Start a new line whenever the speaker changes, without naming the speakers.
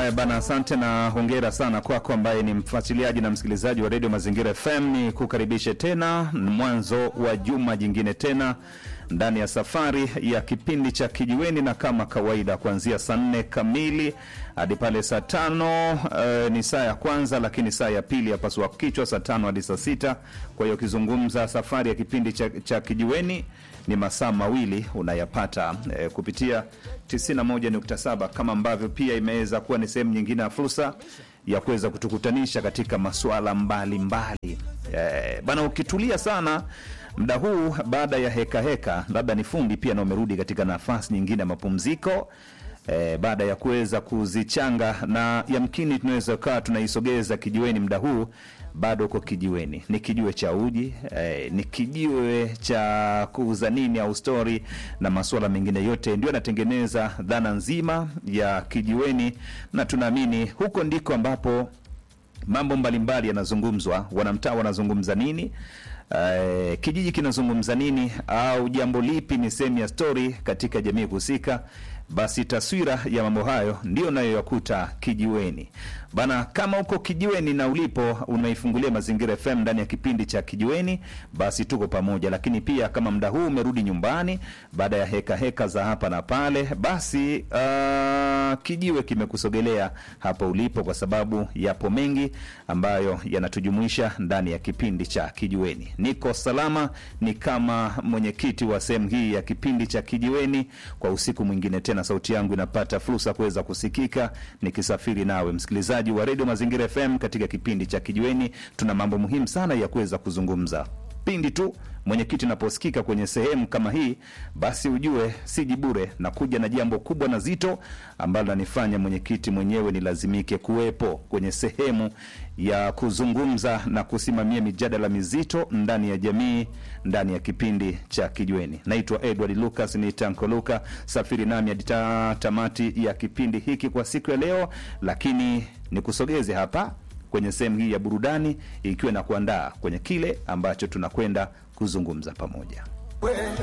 Haya bana, asante na hongera sana kwako ambaye ni mfuatiliaji na msikilizaji wa redio Mazingira FM. Ni kukaribishe tena mwanzo wa juma jingine tena ndani ya safari ya kipindi cha Kijiweni, na kama kawaida kuanzia saa nne kamili hadi pale saa tano uh, ni saa ya kwanza, lakini saa ya pili yapasua kichwa saa tano hadi saa sita. Kwa hiyo ukizungumza safari ya kipindi cha, cha Kijiweni ni masaa mawili unayapata eh, kupitia 91.7 kama ambavyo pia imeweza kuwa ni sehemu nyingine ya fursa ya kuweza kutukutanisha katika masuala mbalimbali eh, bana, ukitulia sana muda huu baada ya heka heka, labda ni fundi pia na umerudi katika nafasi nyingine ya mapumziko eh, baada ya kuweza kuzichanga na yamkini tunaweza kaa tunaisogeza kijiweni muda huu bado uko kijiweni, ni kijiwe cha uji eh, ni kijiwe cha kuuza nini au stori na masuala mengine yote, ndio anatengeneza dhana nzima ya kijiweni, na tunaamini huko ndiko ambapo mambo mbalimbali yanazungumzwa. Wanamtaa wanazungumza nini? Uh, kijiji kinazungumza nini, au jambo lipi ni sehemu ya stori katika jamii husika? Basi taswira ya mambo hayo ndio nayoyakuta kijiweni bana. Kama uko kijiweni na ulipo unaifungulia Mazingira FM ndani ya kipindi cha kijiweni, basi tuko pamoja. Lakini pia kama muda huu umerudi nyumbani baada ya heka heka za hapa na pale, basi uh, kijiwe kimekusogelea hapo ulipo, kwa sababu yapo mengi ambayo yanatujumuisha ndani ya kipindi cha kijiweni. Niko salama, ni kama mwenyekiti wa sehemu hii ya kipindi cha kijiweni kwa usiku mwingine tena sauti yangu inapata fursa kuweza kusikika nikisafiri nawe msikilizaji wa redio Mazingira FM katika kipindi cha Kijiweni. Tuna mambo muhimu sana ya kuweza kuzungumza pindi tu mwenyekiti naposikika kwenye sehemu kama hii, basi ujue siji bure na kuja na jambo kubwa na zito ambalo nanifanya mwenyekiti mwenyewe nilazimike kuwepo kwenye sehemu ya kuzungumza na kusimamia mijadala mizito ndani ya jamii ndani ya kipindi cha Kijiweni. Naitwa Edward Lucas, ni Tanko Luka, safiri nami hadi tamati ya kipindi hiki kwa siku ya leo, lakini nikusogeze hapa kwenye sehemu hii ya burudani ikiwa na kuandaa kwenye kile ambacho tunakwenda kuzungumza pamoja.